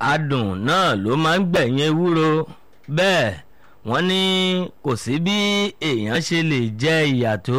adùn náà ló máa ń gbẹ̀yìn ewúro bẹ́ẹ̀ wọ́n ní kò sí bí èèyàn ṣe lè jẹ ìyà tó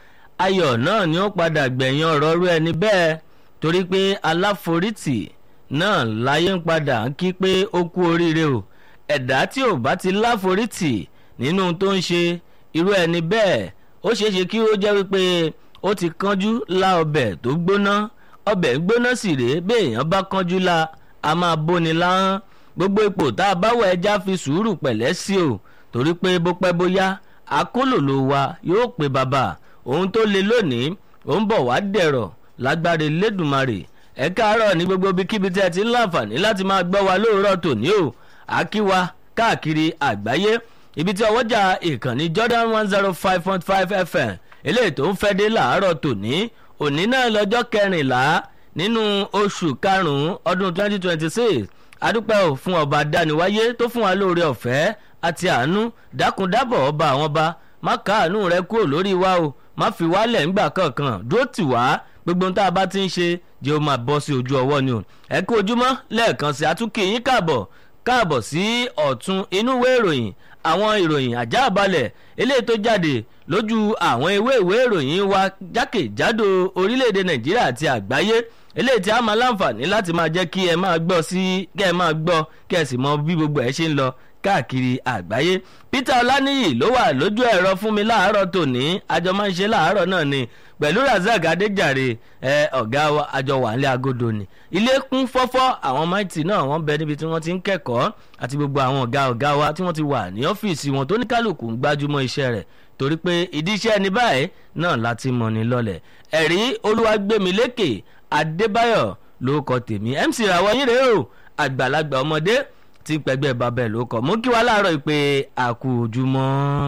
ayọ̀ náà ni ó padà gbẹ̀yìn ọ̀rọ̀ rú ẹni bẹ́ẹ̀ torí pé aláforítì náà láyé ń padà ń kí pé ó kú oríire o ẹ̀dá tí ò bá ti láforítì nínú tó ń ṣe irú ẹni bẹ́ẹ̀ ó ṣeé ṣe kí ó jẹ́ wípé ó ti kánjú lá ọbẹ̀ tó gbóná ọbẹ̀ gbóná sì rèé béèyàn bá kánjú la a máa bóni láhán gbogbo ipò tá a bá wọ ẹja fi sùúrù pẹ̀lẹ́ sí o torí pé bó pẹ́ bóyá akólòlò wa yóò pe bàbá ohun tó le lónìí ó ń bọ̀ wá dẹ̀rọ̀ lágbára Elédùmarè ẹ káàárọ̀ ní gbogbo ibikíbi tí ẹ ti ń láǹfààní láti máa gbọ́ wa lóòrọ̀ tòní o àkíwá káàkiri àgbáyé ibi tí ọwọ́jà ìkànnì Jordan one zero five point five FM eléyìí tó ń fẹ́ dé làárọ̀ tòní òní náà lọ́jọ́ kẹrìnlá nínú oṣù karùn-ún ọdún twenty twenty six adúpẹ́ ò fún ọba dániwáyé tó fún wa lóore ọ̀fẹ́ àti àánú dákúndábọ̀ ọba àwọn ọba má káàánú rẹ kúrò lórí wa o má fi wálẹ̀ ńgbà kankan dúró tì wá gbogbo ohun tá a bá ti ń ṣe jẹ́ ó máa bọ́ sí ojú ọwọ́ ni o ẹ kú ojúmọ́ lẹ́ẹ̀kan sí àtúnkì yín káàbọ̀ káàbọ̀ sí ọ̀tún inú ìwé ìròyìn àwọn ìròyìn àjáàbalẹ̀ eléyìí tó jáde lójú àwọn ìwé ìwé ìròyìn wa jákèjádò orílẹ̀-èdè nàìjíríà àti àgbáyé eléyìí tí a máa láǹfààní láti máa jẹ́ kí ẹ máa gbọ́ sí kí ẹ máa gbọ́ kí ẹ sì mọ bí gbogbo ẹ ṣe ń lọ káàkiri àgbáyé Peter Ọláníyì ló wà lójú ẹ̀rọ fún mi láàárọ̀ tòní àjọ máa ń ṣe láàárọ̀ náà ni pẹ̀lú Razak Adéjàre ẹ ọ̀gá àjọ wà nílé agodo ni ilé kún fọ́fọ́ àwọn máìtì náà wọ́n bẹ níbi tí wọ́n ti ń kẹ́kọ̀ọ́ àti gbogbo àwọn ọ̀gá ọ̀gá wa tí wọ́n ti wà ní ọ́fíìsì wọn tó ní kálukú ń gbájúmọ́ iṣẹ́ rẹ̀ torí pé ìdí iṣẹ́ ní báyìí náà láti mọ̀ ní lọ́lẹ̀ ẹ̀rí Olúwagbémilékè Adébáyọ̀ ló kọ tèmi MC ràwọ̀ yín rèé o àgbàlagbà ọmọdé tí pẹ̀gbẹ́ babẹ̀ ló kọ mú kí wá láàárọ̀ ìpè àkùjùmọ́.